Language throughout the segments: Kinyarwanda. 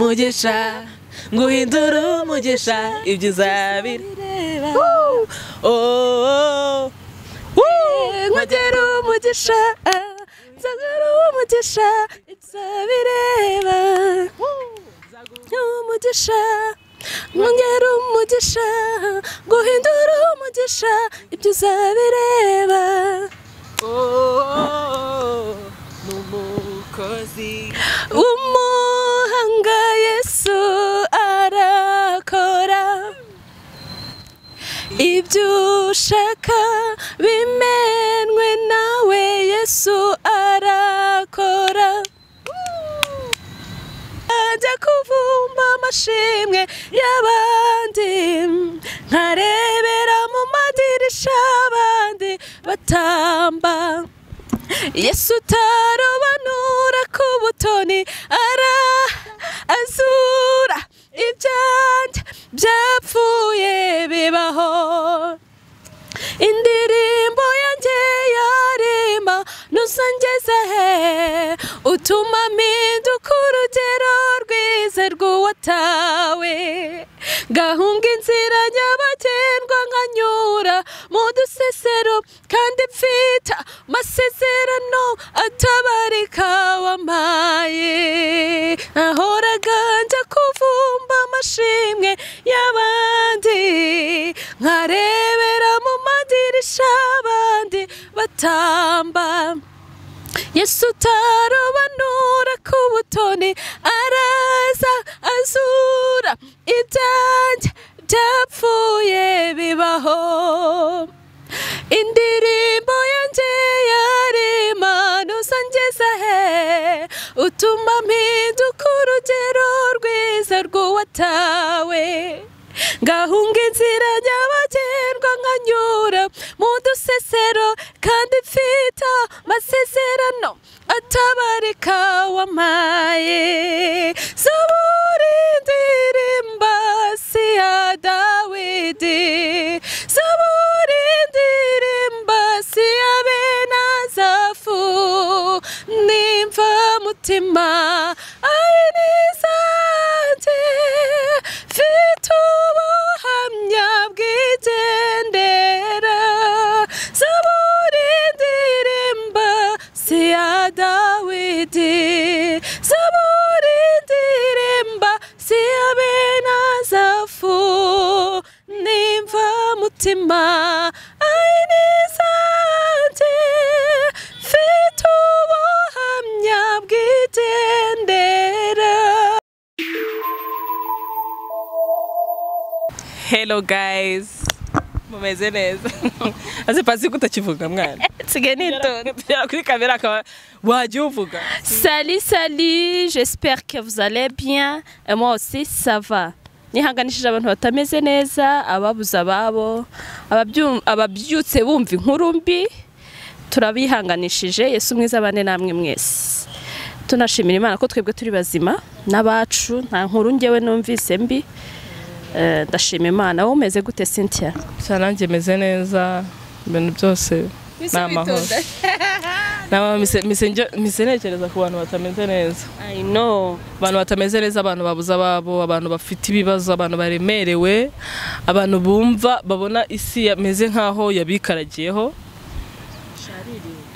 mugisha nguhindura umugisha ibyo uzabira Oh, oh, oh. nkugera umugisha nzagera umugisha ibyo bireba umugisha nkongera umugisha guhindura umugisha ibyo uzabireba ni umukozi umuhanga yesu arakora ibyo ushaka bimenwe nawe yesu arakora ajya kuvumba amashimwe y'abandi nkarebera mu madirisha abandi batamba yesu utarobanura ku butoni ara azura ibyanjye byapfuye bibaho indirimbo yanjye yarema nusangeza he utuma mpinduka urugero rwize rw'uwatawe gahunga inzira nyabagendwa nkanyura mu dusesero kandi mfita masezerano atabarika wamaye ahoraga njya kuvumba amashimwe y'abandi nkarebera mu madirisha abandi batamba yesu utarobanura ku butoni araza azura ibyanjye byapfuye bibaho indirimbo yanjye yarema nuzangeza he utuma mpinduka urugero rwiza rw'uwatawe ngahunga inzira nyabagendwa nkanyura mu dusesero kandi mfite amasezerano atabarika wamaye zubura indirimba si ya dawidi zubura indirimba si ya benazafu nimva mutima ari nizanjye mfite ubuhamya bw'igendera zaburi ndirimba si iya dawidi zaburi ndirimba si iya benazafu nimva mutima ari nizanjye mfite ubuhamya bw'igendera hello guys mumeze neza azi pasi kutakivuga mwana nsigaye nitonda Tugera kuri kamera akaba wajya uvuga Salut, salut, j'espère que vous allez bien. Et moi aussi, ça va. nihanganishije abantu batameze neza ababuze ababo ababyu- ababyutse bumva inkuru mbi turabihanganishije yesu mwiza bane namwe mwese tunashimira imana ko twebwe turi bazima n'abacu nta nkuru ngewe numvise mbi Eh, ndashima imana wowe umeze gute cynthia gusa nanjye meze neza ibintu byose ni amahoro Ni amahoro, mise- mise njye- mise ntekereza ku bantu batameze neza i know abantu batameze neza abantu babuze ababo abantu bafite ibibazo abantu baremerewe abantu bumva babona isi yameze nk'aho yabikaragiyeho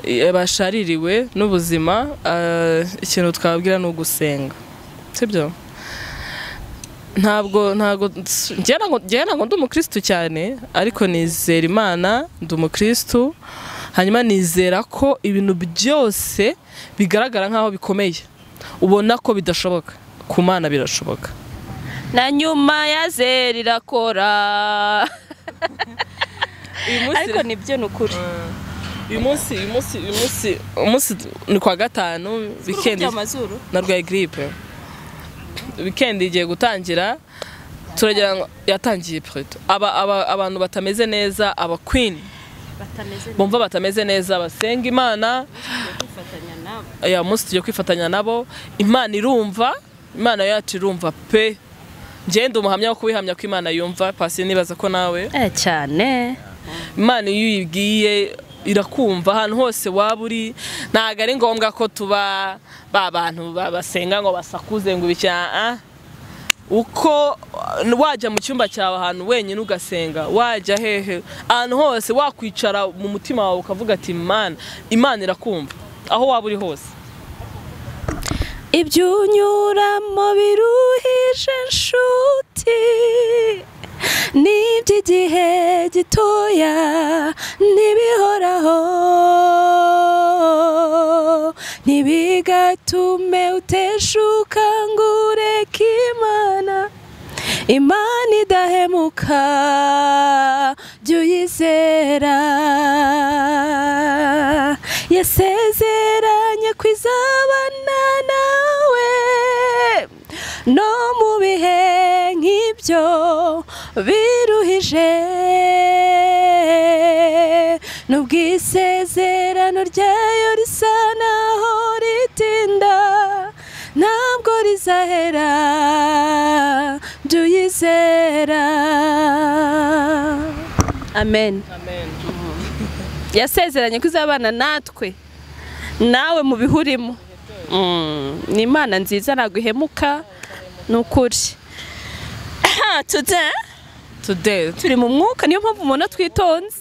Eh, bashaririwe n'ubuzima eh, ikintu twababwira ni ugusenga sibyo ntabwo ntabwo njyewe ntabwo njyewe ntabwo ndi umukirisitu cyane ariko nizera imana ndi umukirisitu hanyuma nizera ko ibintu byose bigaragara nk'aho bikomeye ubona ko bidashoboka ku mana birashoboka na nyuma ya zeri irakora ariko nibyo ni ukuri uyu munsi uyu munsi uyu munsi umunsi ni kwa gatanu wikendi amazuru narwaye giripe wikendi igiye gutangira turagira ngo yatangiye pureto aba, aba, abantu batameze neza aba queen batameze bumva batameze neza basenga imana bafatanya nabo ya munsi tugiye kwifatanya nabo imana irumva imana yacu irumva pe ngende umuhamya wo kubihamya ko imana yumva pasi nibaza ko nawe eh cyane imana iyo uyibwiye irakumva ahantu hose waba uri ntabwo ari ngombwa ko tuba ba bantu ba- basenga ngo basakuze ngo ibicyaha uko wajya mu cyumba cyawe ahantu wenyine ugasenga wajya hehe ahantu hose wakwicara mu mutima wawe ukavuga ati imana imana irakumva aho waba uri hose ibyo unyuramo biruhije inshuti ni iby'igihe gitoya ntibihoraho ntibigatume uteshuka ngo ureke imana imana idahemuka jya uyizera yasezeranye ko izabana nawe no mu bihe nk'ibyo biruhije nubwo isezerano ryayo risa naho ritinda ntabwo rizahera jya uyizera amen yasezeranye ko izabana natwe nawe mu bihurimo ni imana nziza ntabwo ihemuka ni ukuri tude today turi mu mwuka niyo mpamvu umuntu twitonze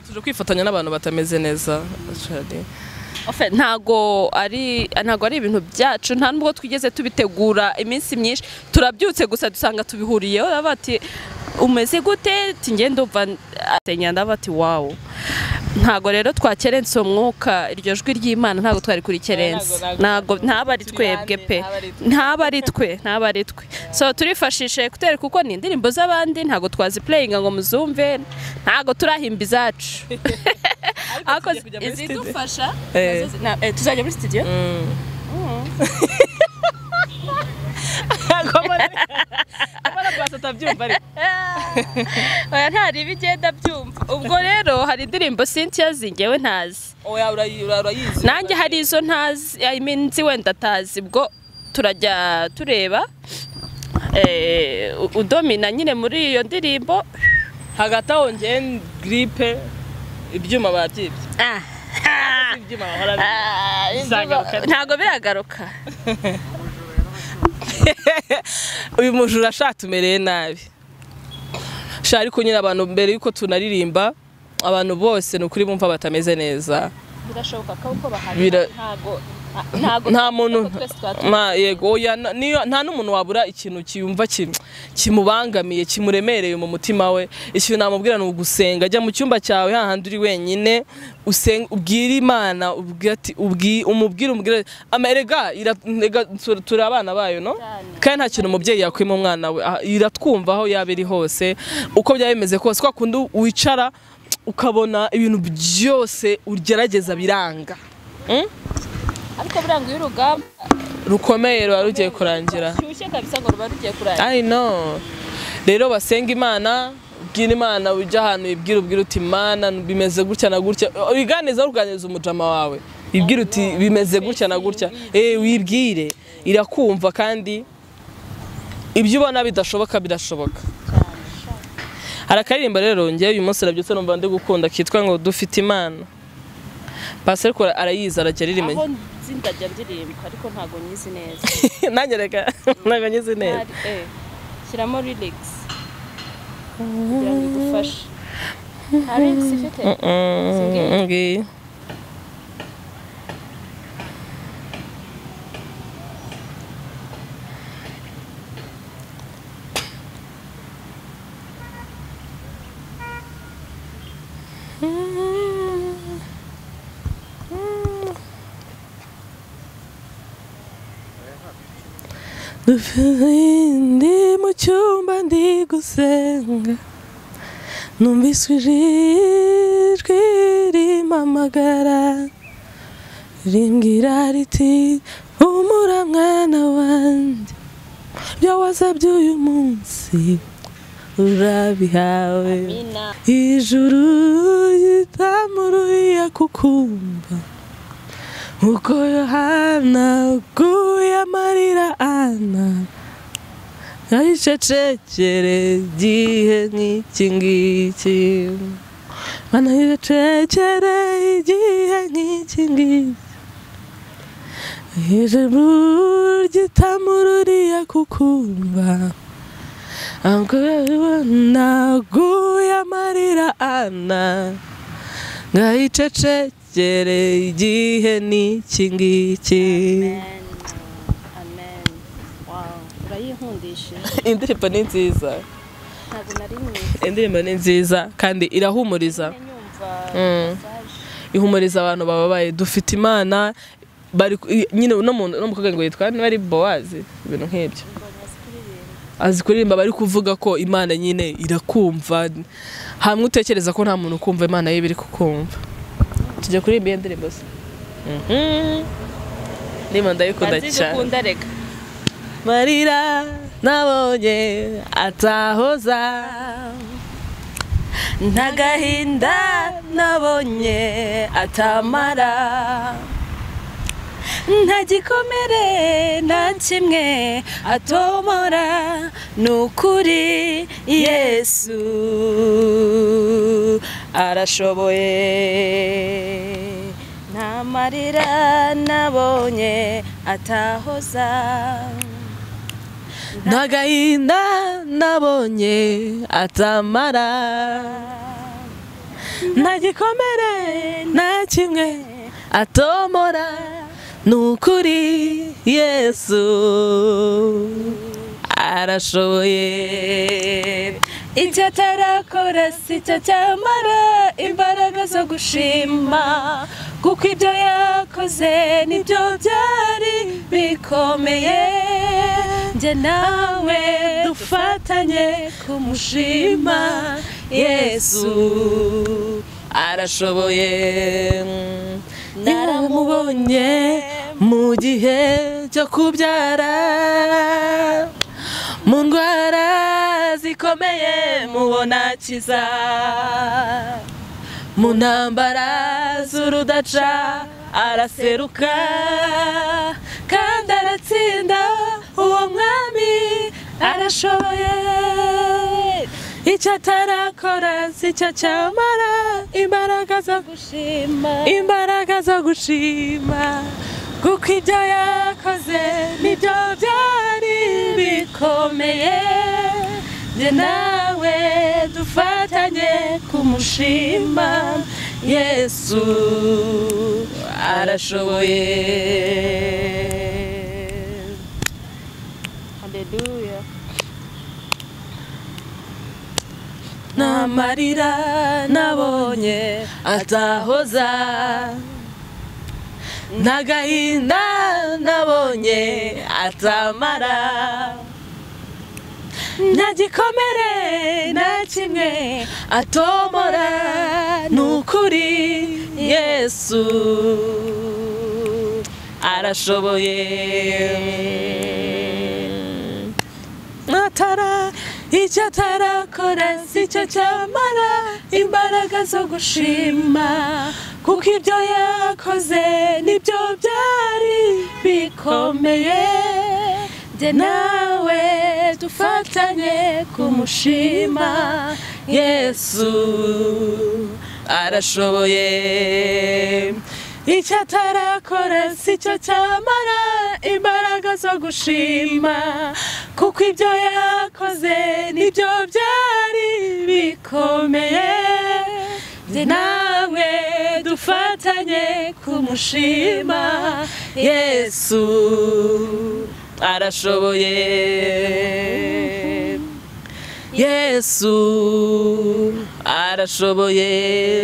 tuje kwifatanya n'abantu batameze neza actually. ntabwo ari ntabwo ari ibintu byacu nta nubwo twigeze tubitegura iminsi myinshi turabyutse gusa dusanga tubihuriyeho baba bati umeze gute ngende umva atenya ndaba ati wawu ntabwo rero twakerense uwo mwuka iryo jwi ry'imana ntabwo twari kurikerense ntabwo ntaba ari twebwe pe ntaba ari twe ntaba ari twe so turifashishe ekuteri kuko ni indirimbo z'abandi ntabwo twazipureyinga ngo muzumve ntabwo turahimba izacu ariko tugiye kujya muri studio. izidufasha Eh. nazo zi- na- eh, tuzajya muri studio oya ntari ibigenda byumva ubwo rero hari indirimbo Cynthia zingewe ntazi Oya, urayi- ura- urayizi nanjye hari izo ntazi I mean, nzi wenda atazi ubwo turajya tureba Eh, u- udomina nyine muri iyo ndirimbo hagati aho ngewe gripe ibyuma babyibye Ah, ibyuma bahora ah, Bizagaruka. ntabwo biragaruka uyu mujura sha tumereye nabi sha ariko nyine abantu mbere yuko tunaririmba abantu bose ni ukuri bumva batameze neza birashoboka ko uko Bira- ntabwo ntabwo nta muntu twese twatuye. Ma- yego oya, na- niyo- nta n'umuntu wabura ikintu kiyumva kim- kimubangamiye kimuremereye mu mutima we ikintu namubwira ni ugusenga ajya mu cyumba cyawe hahandi uri wenyine usen- ubwire imana ubwire ati- ubwi- umubwire umubwire amerega turi abana bayo no kandi nta kintu umubyeyi yakwima umwana we Ah, iratwumva aho yaba iri hose uko byaba bimeze kose kwa kundi wicara ukabona ibintu byose ugerageza biranga ariko buranga iyo urugamba rukomeye ruba rugiye kurangira rushyushye kabisa ngo ruba rugiye kurangira I know. Rero basenga Imana, ubwira Imana ujya ahantu ibwira ubwira uti Imana bimeze gutya na gutya. Ubiganiza uruganiza umujama wawe. Ibwira uti bimeze gutya na gutya. Eh wibwire irakumva kandi ibyo ubona bidashoboka birashoboka. Hari akaririmbo rero ngewe uyu munsi nabyutse numva ndi gukunda kitwa ngo dufite Imana. Pastor Kora arayizi arajya aho aririmba. nzi ndajya ndirimba ariko ntabwo nyizi neza Nanjye reka ntabwo ngize neza. Hari- eh, shyiramo ririgisi kugira ngo igufashe nta ririgisi ifite Mm, ngiyi. ndi mu cyumba ndi gusenga numvise ijwi rimpamagara rimbwira riti humura mwana wanjye ibyo wasabye uyu munsi urabihawe Amina. ijuru ritamuruye kukumva uko yohana guye amarira ana ayicecekere igihe nk'iki ngiki banayicecekere igihe nk'iki ngiki ijuru ritamururiye kukumva naguye amarira ana ngayicecekere igihe n'iki ngiki amen wow urayihundishe indirimbo ni nziza ntabwo nari indirimbo ni nziza kandi irahumuriza nyumva Mm. ihumuriza abantu bababaye dufite imana bari nyine no mu no mu mukobwa ngo yitwa niba ari bowazi ibintu nk'ibyo azi kuririmba bari kuvuga ko imana nyine irakumva hamwe utekereza ko nta muntu ukumva imana ye biri kukumva tujya kuririmba iyo ndirimbo se Mhm. ndirimbo ndayikunda cyane ndazigukunda reka marira nabonye atahoza ntagahinda nabonye atamara nta gikomere nta kimwe atomora ni ukuri yesu arashoboye nta marira nabonye atahoza ntagahinda nabonye atamara nta gikomere nta kimwe atomora ni ukuri yesu arashoboye icyo atarakora si cyo cyamara imbaraga zo gushima kuko ibyo yakoze nibyo byari bikomeye njye nawe dufatanye kumushima yesu arashoboye naramubonye mu gihe cyo kubyara mu ndwara zikomeye mubona akiza mu ntambara z'urudaca araseruka kandi aratsinda uwo mwami arashoboye icyo atarakora si cyo cyamara imbaraga zo gushima imbaraga zo gushima kuko ibyo yakoze nibyo byari bikomeye njye nawe dufatanye kumushima yesu arashoboye haleluya nta marira nabonye atahoza nta gahinda nabonye atamara nta gikomere nta kimwe atomora ni ukuri yesu arashoboye atara icyo atarakora si cyo cyamara imbaraga zo gushima kuko ibyo yakoze nibyo byari bikomeye njye nawe dufatanye kumushima yesu arashoboye icyo atarakora si cyo cyamara imbaraga zo gushima kuko ibyo yakoze nibyo byari bikomeye njye nawe dufatanye kumushima yesu arashoboye yesu arashoboye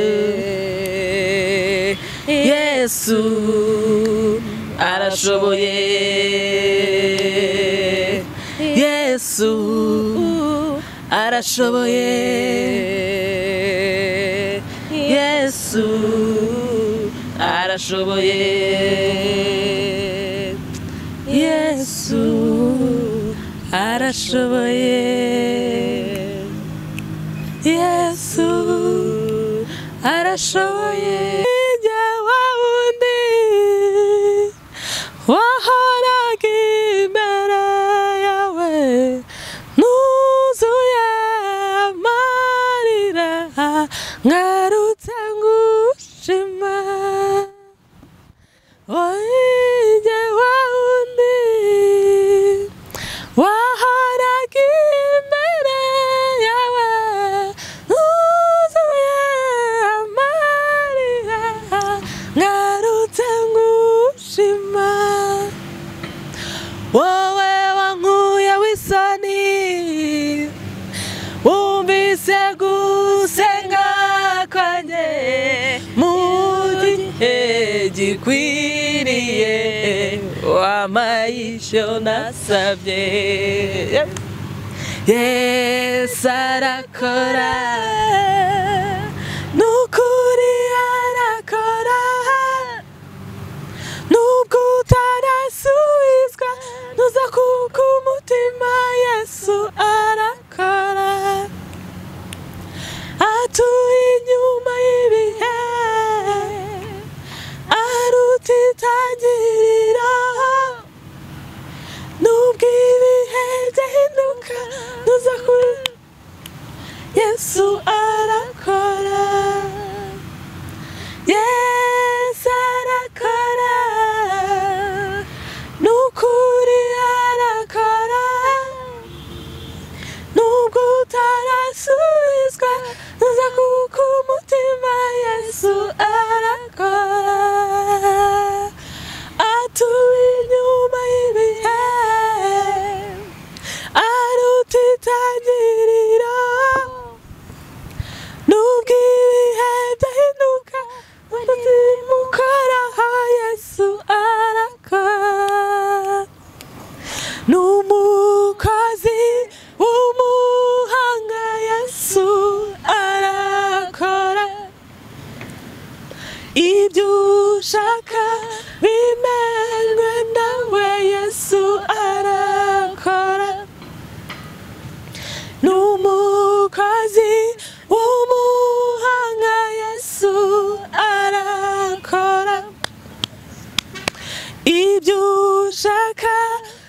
yesu arashoboye yesu arashoboye yesu arashoboye yesu arashoboye yesu arashoboye njye wa wundi wahoraga imbere yawe nuzuye amarira ngarutse ngushima wowe njye wa ahoraga imbere yawe nuzuye amarira ngarutse ngushima wowe wankuye w'isoni wumvise gusenga kwanjye mu gihe gikwiriye wamayisho nasabye yesu arakora nukuri arakora nubwo utarasubizwa nuza kuko umutima yesu arakora atuye inyuma y'ibihe aruta itangiriro nubwo ibihe byahinduka nuza kuri yesu arakora yesu arakora nukuri arakora nubwo utarasubizwa nuza kuko umutima yesu arakora atuye inyuma y'ibihe aruta itangiriro nubwo ibihe byahinduka umukoraho yesu arakora n'umukozi w'umuhanga yesu arakora ibyo ushaka bimenwe nawe yesu arakora n'umukozi w'umuhanga yesu arakora ibyo ushaka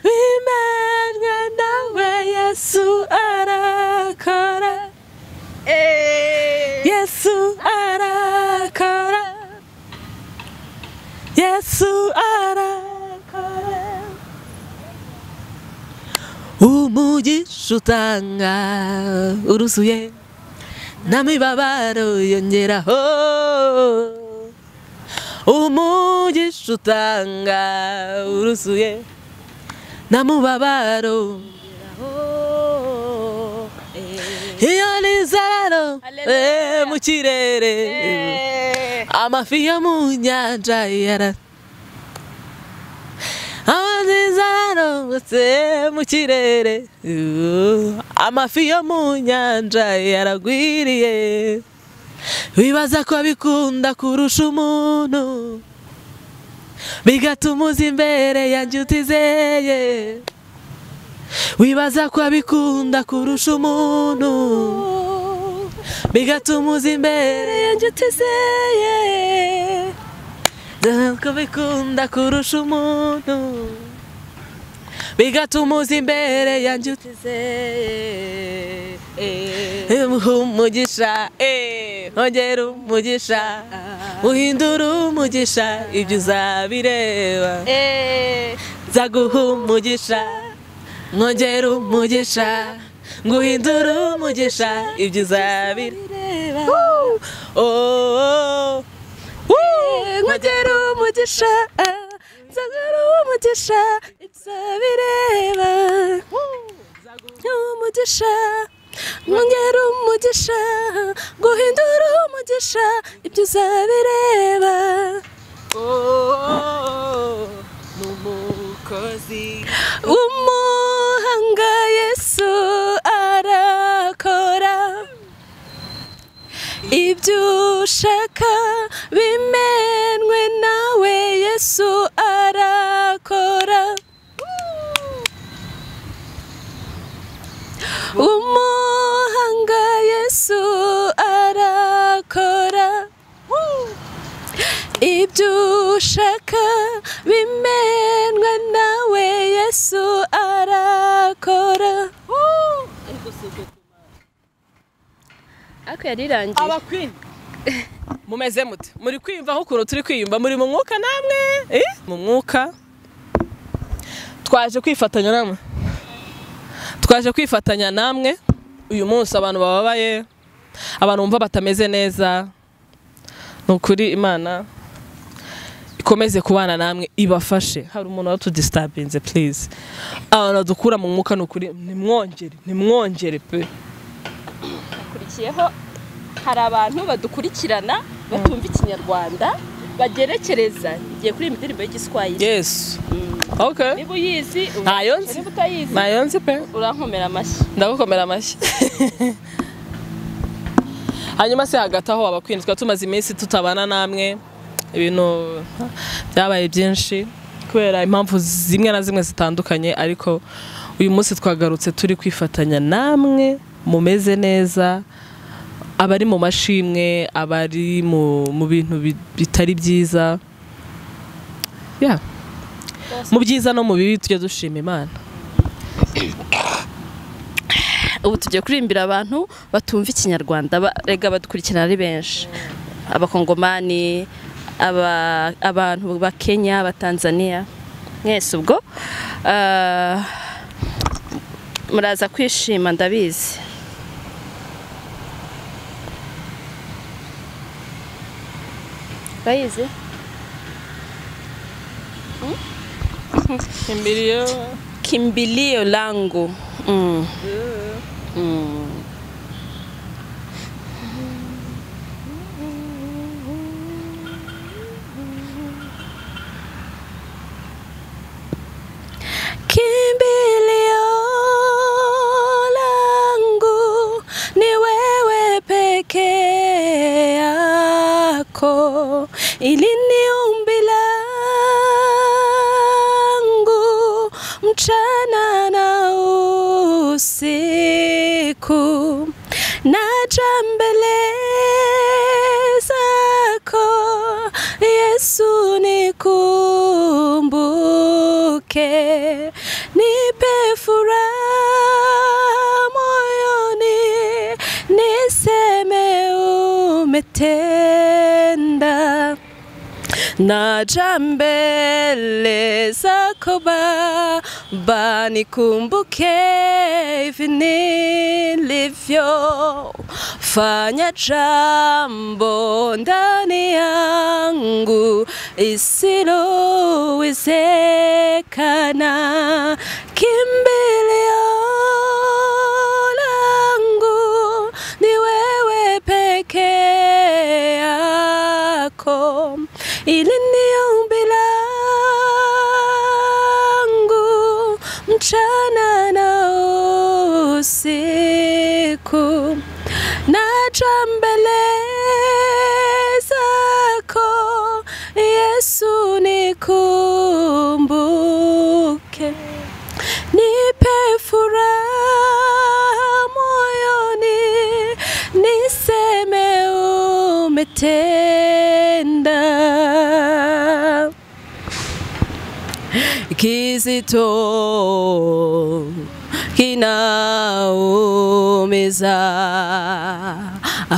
bimenwe nawe yesu arakora yesu arakora yesu arakora umugisha utanga uruzuye n'amibabaro yongeraho umugisha utanga uruzuye n'amubabaro iyo nizararo Hallelujah. mu kirere amafi yo mu nyanja yara amazizararo se mu kirere amafi yo mu nyanja yaragwiriye wibaza ko bikunda kurusha umuntu bigatuma uza imbere ya nshuti zeye wibaza ko bikunda kurusha umuntu bigatuma uza imbere ya nshuti zeye dore ko bikunda kurusha umuntu bigatuma uza imbere ya nshuti zeye umuha umugisha eh, ongera umugisha uhindura umugisha ibyo uzabireba nza guha umugisha mwongera umugisha nguhindura umugisha ibyo uzabireba Oh, oh, oh. Eh, nkongera umugisha nzongera umugisha ibyo uzabireba umugisha mwongera umugisha guhindura umugisha ibyo uzabireba umuhanga yesu arakora ibyo ushaka bimenwe nawe yesu arakora umuhanga yesu arakora ibyo ushaka bimenwe nawe yesu arakora ako yarirangiye abakwini mumeze mute muri kwiyumvaho ukuntu turi kwiyumva muri mu mwuka namwe Eh, mu mwuka twaje kwifatanya namwe twaje kwifatanya namwe uyu munsi abantu bababaye abantu bumva batameze neza ni ukuri imana ikomeze kubana namwe ibafashe hari umuntu watudisitabinze purize abantu badukura mu mwuka ni ukuri nimwongere nimwongere pe hakurikiyeho hari abantu badukurikirana batumva ikinyarwanda bagerekereza igiye kuri iyi indirimbo y'igiswahili yesu ok niba uyizi ubu- Ntayo nzi. niba utayizi nayo nzi pe urankomera amashyi ndagukomera amashyi hanyuma se hagati aho abakwinjizwa tumaze iminsi tutabana namwe ibintu byabaye byinshi kubera impamvu zimwe na zimwe zitandukanye ariko uyu munsi twagarutse turi kwifatanya namwe mumeze neza abari mu mashimwe abari mu, mu bintu bi- bitari byiza yeah. mu byiza no mu bibi tujye dushima imana ubu tugiye kurimbira abantu batumva ikinyarwanda ba- rega badukurikirana ari benshi abakongomani aba- abantu ba kenya abatanzaniya mwese ubwo ah, muraza kwishima ndabizi bayizi kimbilio langu mm. Mm. Kimbilio langu ni wewe pekee yako ili ni umbi langu mchana na usiku naja mbele zako Yesu nikumbuke nipe furaha moyoni niseme umetenda naja mbele zako Baba, nikumbuke hivi nilivyo. Fanya jambo ndani yangu isilowezekana, kimbilio langu ni wewe pekee yako, ili ni ombi langu mchana na usiku, naja mbele zako Yesu nikumbuke, nipe furaha moyoni, niseme umetenda. Kizito kinaumiza,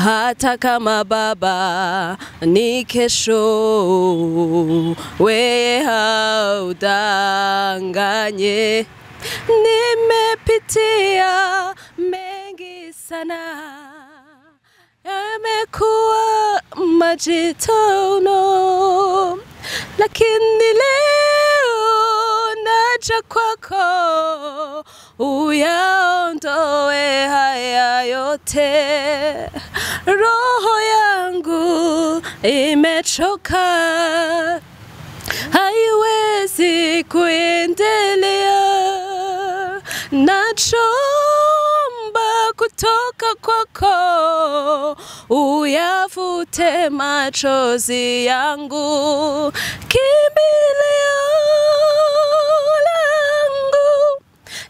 hata kama Baba ni kesho, wewe haudanganye. Nimepitia mengi sana yamekuwa majivuno, lakini leo naja kwako uyaondoe haya yote. Roho yangu imechoka, haiwezi kuendelea nachoomba kutoka kwako uyavute machozi yangu kimbilio langu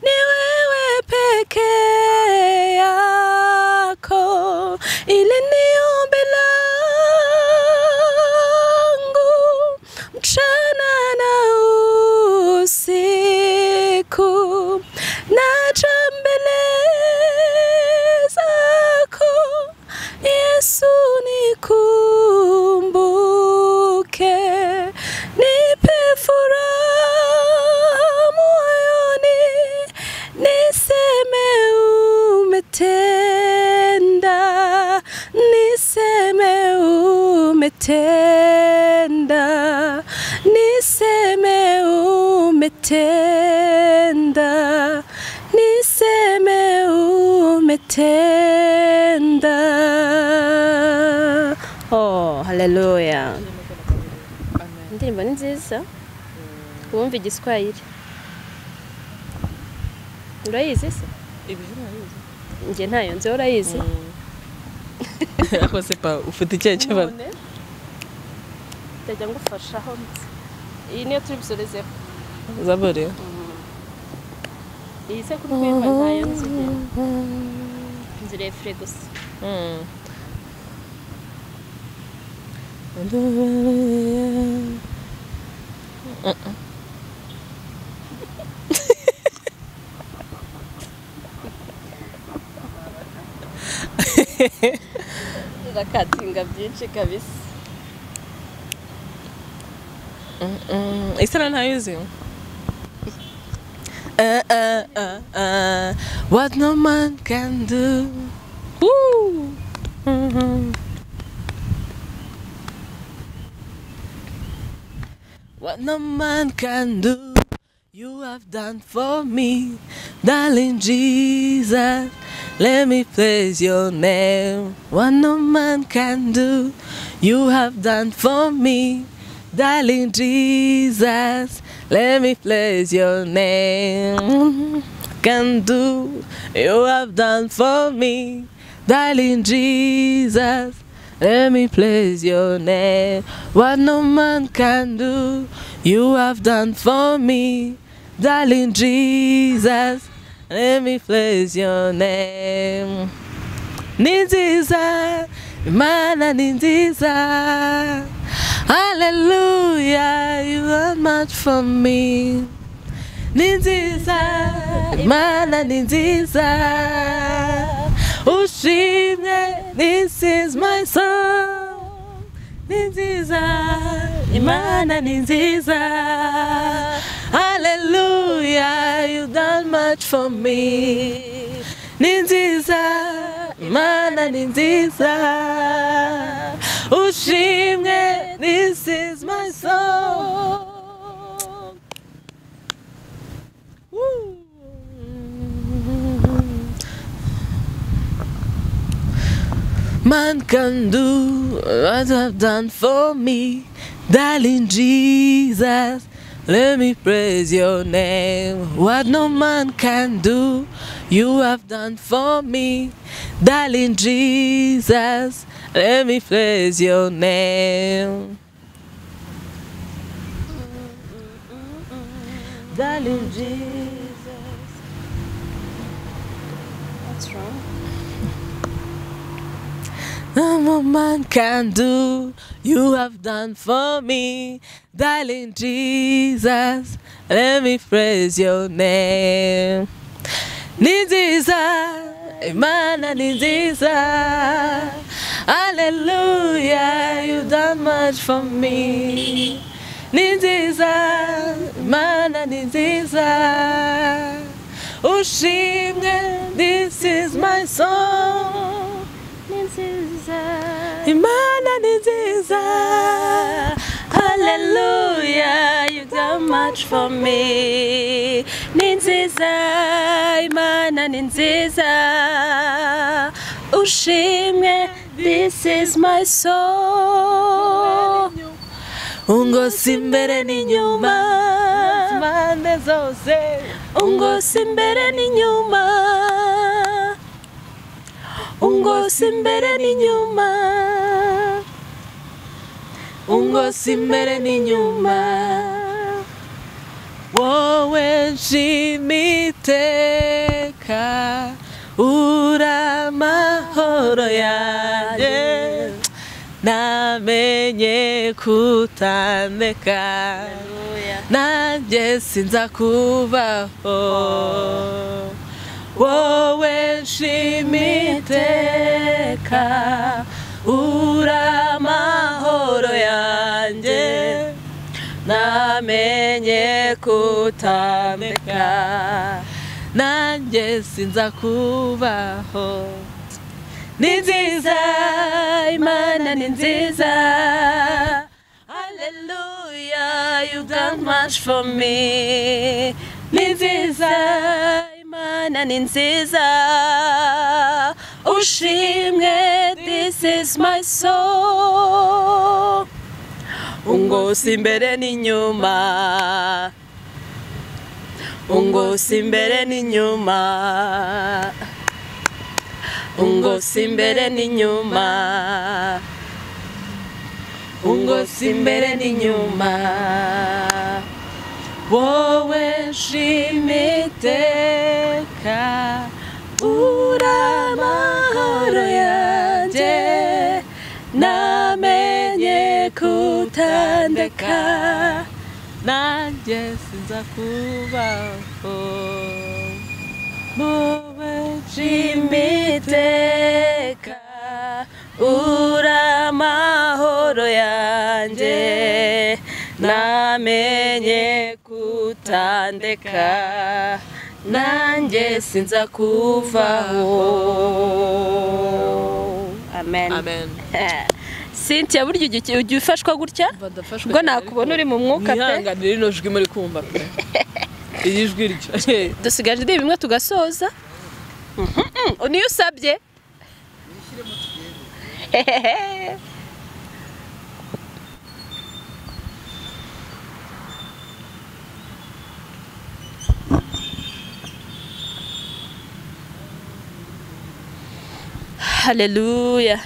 ni wewe pekee yako ili ni ombi langu mchana na usiku naja mbele zako Yesu nikumbuke nipe haleluya indirimbo ni nziza wumva igiswahili urayizi se njye ntayo nzi urayizi ako se pa ufite ikihe kibazo none ndajya ngufashaho mutse iyi niyo turi busorezeho zabore iyi se kuri kwemba ntayo nzi nzi refure gusa ndakatinga byinshi kabisa isana ntayizi Uh, uh, uh, uh, what no man can do. Woo! Mhm. What no man can do, you have done for me, darling Jesus. Let me praise your name. What no man can do, you have done for me, darling Jesus. Let me praise your name. Can do, you have done for me, darling Jesus. Let me praise your name. What no man can do, you have done for me, darling Jesus. Let me praise your name. Ni nziza, Imana ni nziza. Hallelujah, you are much for me. Ni nziza, Imana ni nziza. Ushimwe, this is my song. Ni nziza, Imana ni nziza. Hallelujah, you done much for me. Ni nziza, Imana ni nziza. Ushimwe, this is my song. Man can do what you have done for me, darling Jesus. Let me praise your name. What no man can do, you have done for me, darling Jesus. Let me praise your name. Darling Jesus. No man can do, you have done for me, darling Jesus. Let me praise your name. Ni nziza, Imana ni nziza. Hallelujah, you done much for me. Ni nziza, Imana ni nziza. Ushimwe, this is my song. Imana ni nziza Hallelujah You done much for me Ni nziza Imana ni nziza Ushimwe This is my soul Ungosi mbere n'inyuma Impande zose Ungosi mbere n'inyuma ungosi imbere n'inyuma ungosi imbere n'inyuma wowe nshimiteka uri amahoro yanjye namenye kutandeka nanjye sinzakubaho wowe nshimiteka uri amahoro yanjye namenye kutambika nanjye sinza kubaho ni nziza imana ni nziza Hallelujah, you've done much for me. Ni nziza, Imana ni nziza. Ushimwe, this is my soul. ungosi imbere n'inyuma ungosi imbere n'inyuma ungosi imbere n'inyuma ungosi imbere n'inyuma wowe nshima iteka uri amahoro yanjye namenye kutandeka nanjye sinza kubaho wowe nshima iteka uri amahoro yanjye namenye kutandeka nanjye sinza kuvaho amen amen Cynthia burya ujya uki- ujya ufashwa gutya ubwo nakubona uri mu mwuka pe mwihanganire rino jwi muri kumva pe iri jwi ryo dusigaje indirimbo imwe tugasoza Mhm, mhm, niyo usabye haleluya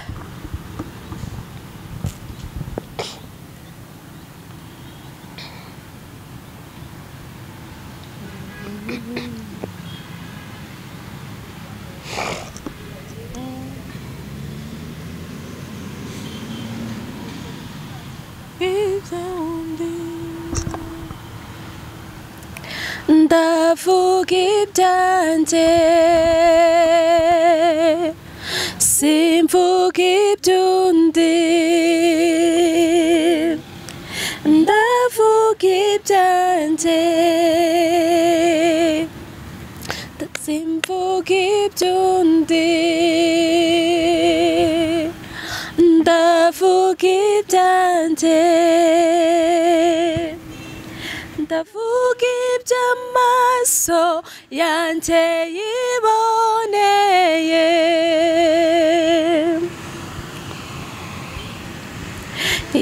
ndavuga ibyanjye simvuga iby'undi ndavuga ibyanjye simvuga iby'undi ndavuga ibyanjye ndavuga iby'amaso yanjye yiboneye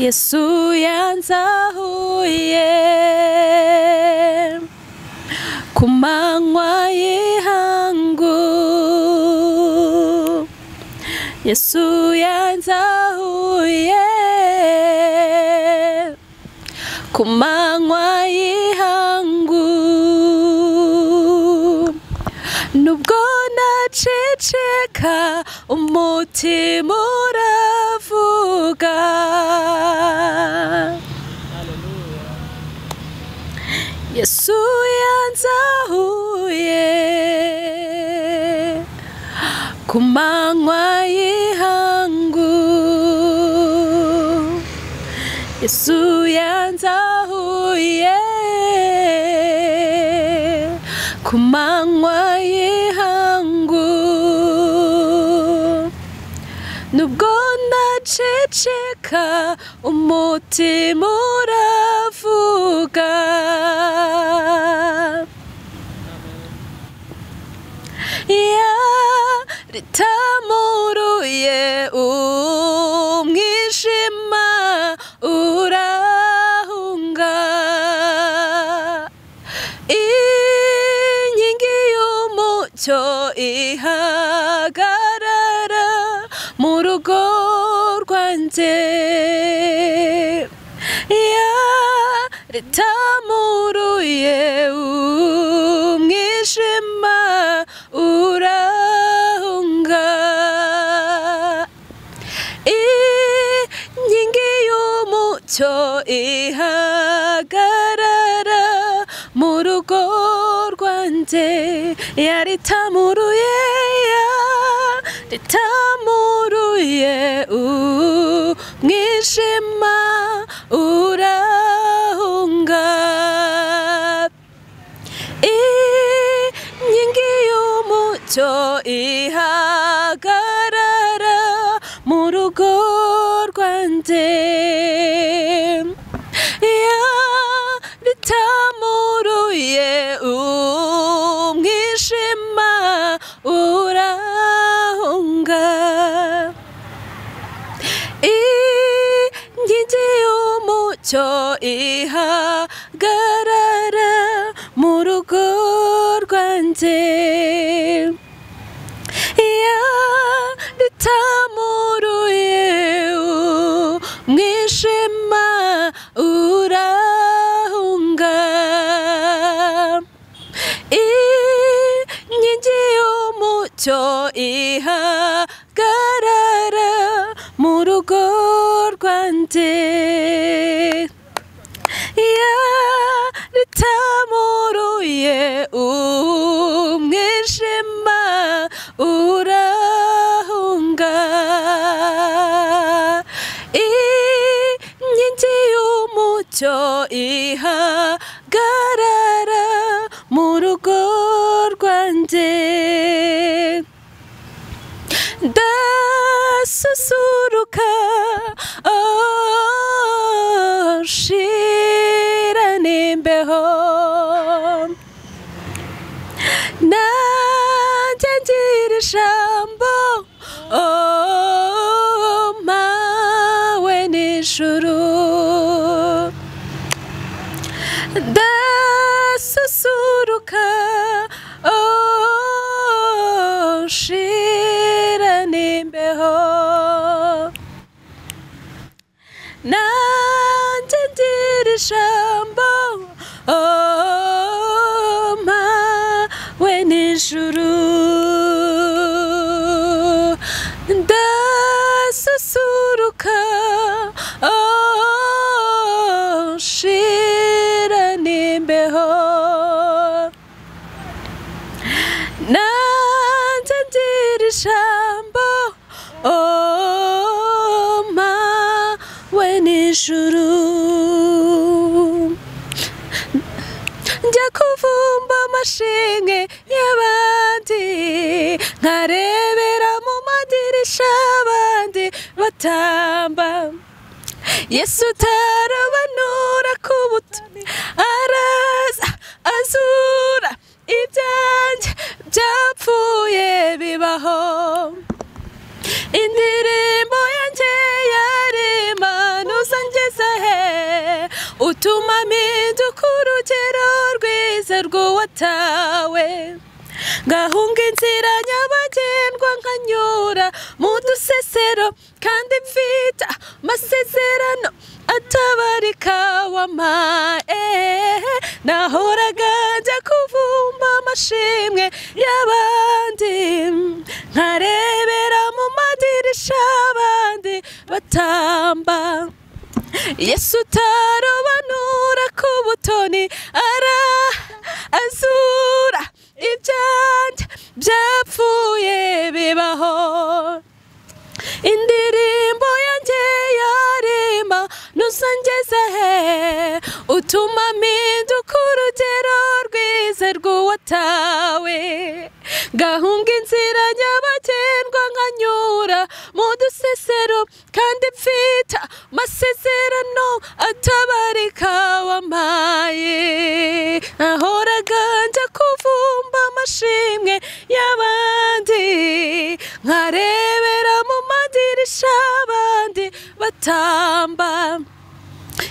yesu yanzahuye ku manywa y'ihangu yesu yanzahuye ku manywa y'ihangu nubwo naceceka umutima uravuga yesu yanzahuye ku manywa y'ihangu yesu yanzahuye ku manywa y'ihangu nubwo ndaceceka umutima uravuga ritamuruye umwijima urahunga inkingi y'umucyo ihagarara mu rugo rwanjye ya ritamuruye umwijima urahunga inkingi y'umucyo ihagarara mu rugo rwanjye yaritamuruye yaritamuruye umwijima urahunga inkingi y'umucyo ihagarara mu rugo rwanjye ya ritamuruye umwijima urahunga inkingi y'umucyo ntacyo ihagarara mu rugo rwanjye iyo ritamuruye umwijima urahunga inkingi y'umucyo ihagarara mu rugo rwanjye iyo ritamuruye umwijima urahunga inkingi y'umucyo ihagarara mu rugo rwanjye ndasusuruka oh, nshira n'imbeho nanjye ngira ijambo oh, mawe n'ijuru ndasusuruka oh, nshira n'imbeho nanjye ngira ijambo oh, mawe n'ijuru ndasusuruka oh, nshira n'imbeho nanjye ngira ijambo oh, mawe n'ijuru njya kuvumba amashinge y'abandi nkarebera mu madirisha abandi batamba yesu tarabanura ku buto araza azura ibyanjye byapfuye bibaho indirimbo yanjye yarimanuza ngeze he utuma mpinduka urugero rwiza rw'uwatawe ngahunga inzira nyabagendwa nkanyura mu dusesero kandi mfite amasezerano atabarika wamae nahoraga njya kuvumba amashimwe y'abandi nkarebera mu madirisha abandi batamba yesu utarobanura ku butoni ara azura ibyanjye byapfuye bibaho indirimbo yanjye yarema nuzangeze he utuma mpinduka urugero rwiza rw'uwatawe gahunga inzira nyabagendwa nkanyura mu dusesero kandi mfite amasezerano atabarika wamaye nahoraga njya kuvumba amashimwe y'abandi nkarebera mu madirisha abandi batamba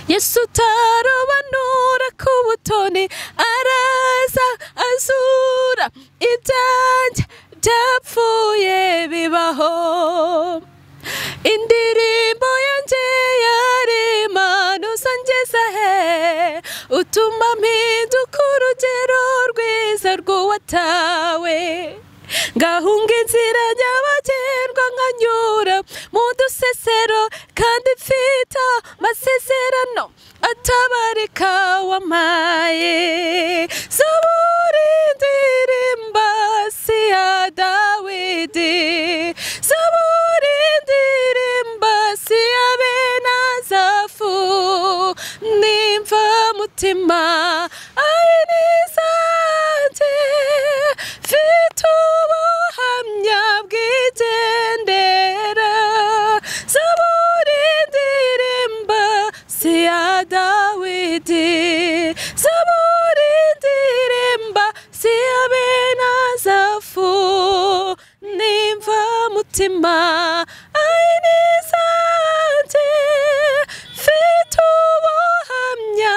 yesu utarobanura ku butoni araza azura ibyanjye byapfuye bibaho indirimbo yanjye yarimanuza ngeze he utuma mpinduka urugero rwiza rw'uwatawe ngahunga inzira nyabagendwa nkanyura mu dusesero kandi mfite amasezerano atabarika wamaye zubura indirimba si ya dawidi zubura indirimba si ya benazafu nimva mutima ari nizanjye mfite ubuhamya bw'igendera zaburi ndirimba si ya dawidi zaburi ndirimba si ya benazafu nimva mutima ari nizanjye mfite ubuhamya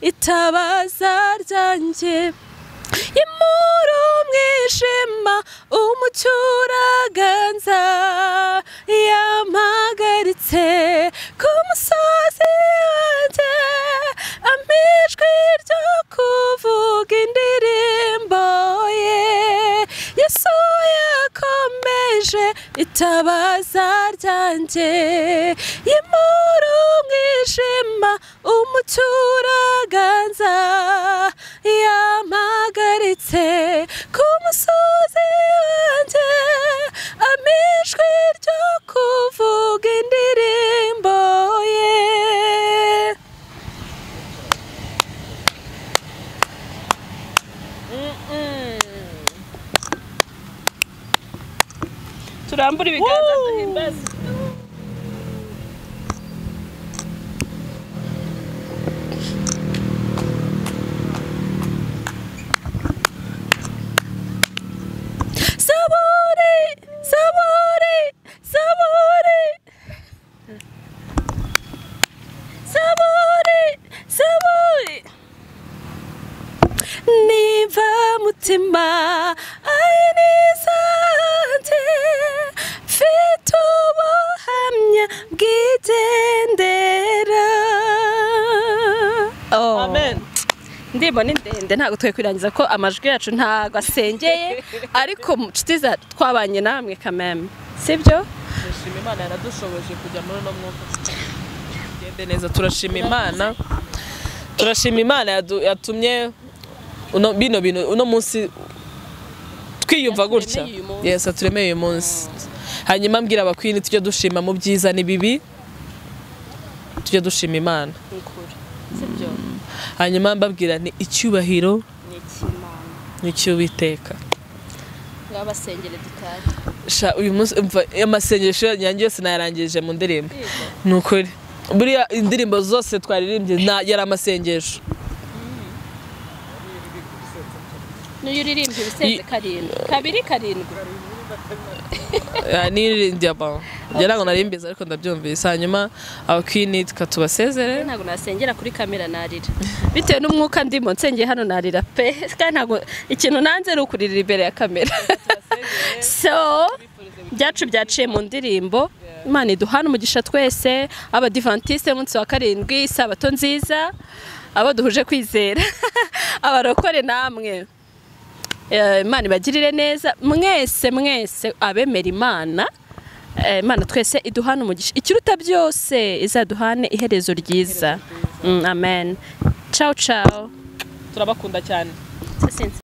itabaza ryanjye imuru umwijima umucuraganza yampagaritse ku musozi wanjye amijwi ryo kuvuga indirimbo ye yesu yakomeje itabaza ryanjye imuru umwijima umucuraganza yampagaritse ku musozi wanjye amijwi ryo kuvuga indirimbo ye turambure ibiganza duhimbaze sabure sabure sabure sabure sabure niba mutima ari n'izanjye mfite ubuhamya bw'igendera amen indirimbo ni ndende ntabwo twe kwirangiza ko amajwi yacu ntabwo asengeye ariko mu nshuti za- twabanye namwe kameme sibyo turashima imana yaradushoboje kujya muri uno mwuka tugende neza turashima imana turashima imana yadu- yatumye uno bino bintu uno munsi twiyumva gutya uyu munsi. yes aturemeye uyu munsi hanyuma mbwira abakwini tujye dushima mu byiza n'ibibi tujye dushima imana sibyo hanyuma mbabwira ni icyubahiro ni ikimana ni icy'uwiteka ngaho basengere dutahe sha uyu munsi umva amasengesho yanjye yose nayarangije mu ndirimbo ni ukuri buriya indirimbo zose twaririmbye na- yari amasengesho n'uyu uririmba ibisenze I- karindwi kabiri karindwi Ah, niririmbye abantu ngira ngo narimbize ariko ndabyumvise hanyuma abakwini tukatubasezere ntabwo nasengera kuri kamera narira bitewe n'umwuka ndimo nsengeye hano narira pe kandi ntabwo ikintu nanze ni ukuririra imbere ya kamera so byacu byaciye mu ndirimbo imana iduhana umugisha twese abadivantiste munsi wa karindwi isabato nziza abo duhuje kwizera abarokore namwe Eh, imana ibagirire neza mwese mwese abemera imana Eh, imana twese iduhane umugisha ikiruta byose izaduhane iherezo ryiza Mm, amen ciao ciao turabakunda cyane